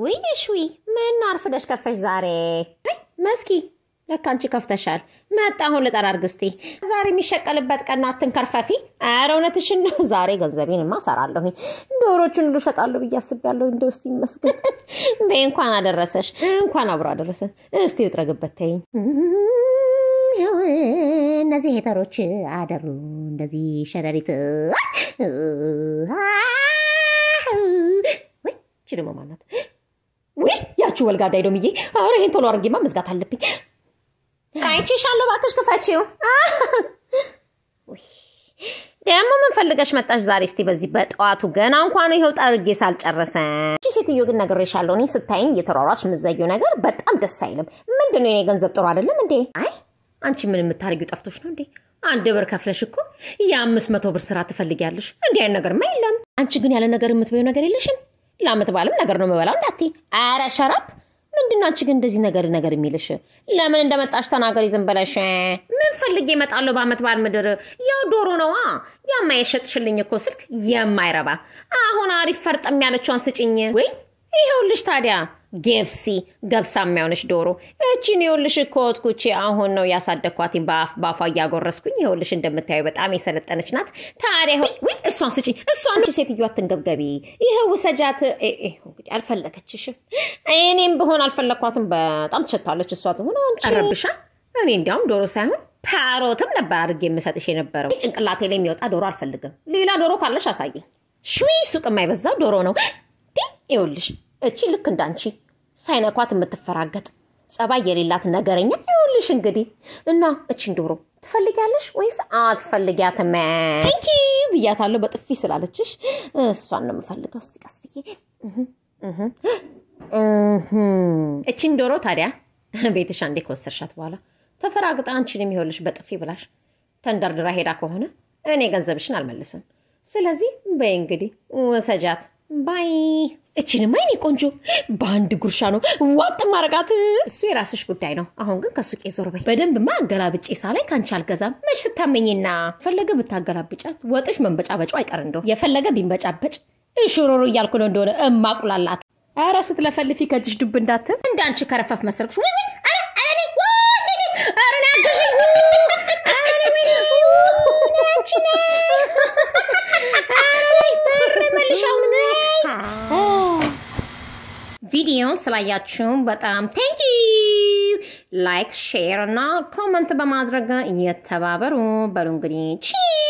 ውይ እሽዊ ምን አርፍደሽ ከፈሽ ዛሬ? መስኪ ለካ አንቺ ከፍተሻል። መጣ አሁን ልጠራርግ እስቲ። ዛሬ የሚሸቀልበት ቀን አትንከርፈፊ። ኧረ እውነትሽን ነው። ዛሬ ገንዘቤንማ እሰራለሁኝ። ዶሮቹን ሁሉ እሸጣለሁ ብዬ አስቤያለሁ። እንደው እስቲ ይመስገን። በይ እንኳን አደረሰሽ። እንኳን አብሮ አደረሰን። እስቲ ልጥረግበት ተይኝ። ያው እነዚህ ሄተሮች አደሩ እንደዚህ ሸረሪት ወይ እቺ ደግሞ ማናት? ውይ ያችሁ ወልጋዳ ዶምዬ፣ ኧረ ይሄን ቶሎ አድርጌማ መዝጋት አለብኝ። አይቼሻለሁ፣ እባክሽ ክፈቺው። ደግሞ ምን ፈልገሽ መጣሽ ዛሬ? እስቲ በዚህ በጠዋቱ ገና እንኳን ይኸው ጠርጌ ሳልጨረሰ። እቺ ሴትዮ ግን ነግሬሻለሁ፣ እኔ ስታይኝ እየተሯሯች የምትዘጊው ነገር በጣም ደስ አይልም። ምንድን ነው የኔ ገንዘብ ጥሩ አይደለም እንዴ? አይ አንቺ ምን የምታደርጊው ጠፍቶሽ ነው እንዴ? አንድ ብር ከፍለሽ እኮ የአምስት መቶ ብር ስራ ትፈልጊያለሽ። እንዲህ አይነት ነገርማ የለም። አንቺ ግን ያለ ነገር የምትበይው ነገር የለሽም። ለአመት በዓልም ነገር ነው የምበላው እንዳትዪ። ኧረ ሸራፕ ምንድን ነው አንቺ ግን እንደዚህ ነገር ነገር የሚልሽ? ለምን እንደመጣሽ ተናገሪ ዝም ብለሽ። ምን ፈልጌ እመጣለሁ በአመት በዓል ምድር? ያው ዶሮ ነዋ። ያማ የሸጥሽልኝ እኮ ስልክ የማይረባ አሁን አሪፍ ፈርጠም ያለችዋን ስጭኝ። ወይ ይኸውልሽ ታዲያ ጌብሲ ገብሳ የሚያሆነች ዶሮ እቺን ይኸውልሽ ኮትኩቼ አሁን ነው ያሳደግኳትኝ በአፍ በአፏ እያጎረስኩኝ። ይኸውልሽ እንደምታየው በጣም የሰለጠነች ናት። ታዲያ ወይ እሷን ስጪኝ፣ እሷን ሴትዮ አትንገብገቢ። ይኸው ውሰጃት። እንግዲህ አልፈለገችሽም። እኔም ብሆን አልፈለግኳትም። በጣም ትሸታለች እሷ ትሆን ቀረብሻ። እኔ እንዲያውም ዶሮ ሳይሆን ፓሮትም ነበር አድርጌ የምሰጥሽ የነበረው። ጭንቅላቴ ላይ የሚወጣ ዶሮ አልፈልግም። ሌላ ዶሮ ካለሽ አሳየኝ። ሽዊ ሱቅ የማይበዛው ዶሮ ነው። ይኸውልሽ እቺ ልክ እንዳንቺ ሳይነኳት የምትፈራገጥ ጸባይ የሌላት ነገረኛ። ይኸውልሽ እንግዲህ እና እቺን ዶሮ ትፈልጊያለሽ ወይስ አትፈልጊያትም? ቴንኪ ብያታለሁ በጥፊ ስላለችሽ። እሷን ነው የምፈልገው። እስቲ ቀስ ብዬ እቺን ዶሮ ታዲያ ቤትሽ አንዴ ከወሰድሻት በኋላ ተፈራግጣ አንቺንም ይኸውልሽ በጥፊ ብላሽ ተንደርድራ ሄዳ ከሆነ እኔ ገንዘብሽን አልመልስም። ስለዚህ በይ እንግዲህ ወሰጃት ባይ እችንማ የኔ ቆንጆ በአንድ ጉርሻ ነው ዋጥ ማረጋት። እሱ የራስሽ ጉዳይ ነው። አሁን ግን ከሱቄ ዞር በይ። በደንብማ አገላብጬ ሳላይ ከአንቺ አልገዛም። መች ስታመኝና ፈለገ ብታገላብጫት ወጥሽ መንበጫበጫው አይቀር እንደው የፈለገ ቢንበጫበጭ እሹሩሩ እያልኩ ነው እንደሆነ እማቁላላት። ኧረ ስትለፈልፊ ከእጅሽ ዱብ እንዳትል እንደ አንቺ ከረፈፍ መሰልኩሽ። ቪዲዮን ስላያችሁ በጣም ቴንኪ ላይክ ሼር እና ኮመንት በማድረግ እየተባበሩ በሉ እንግዲህ ቺ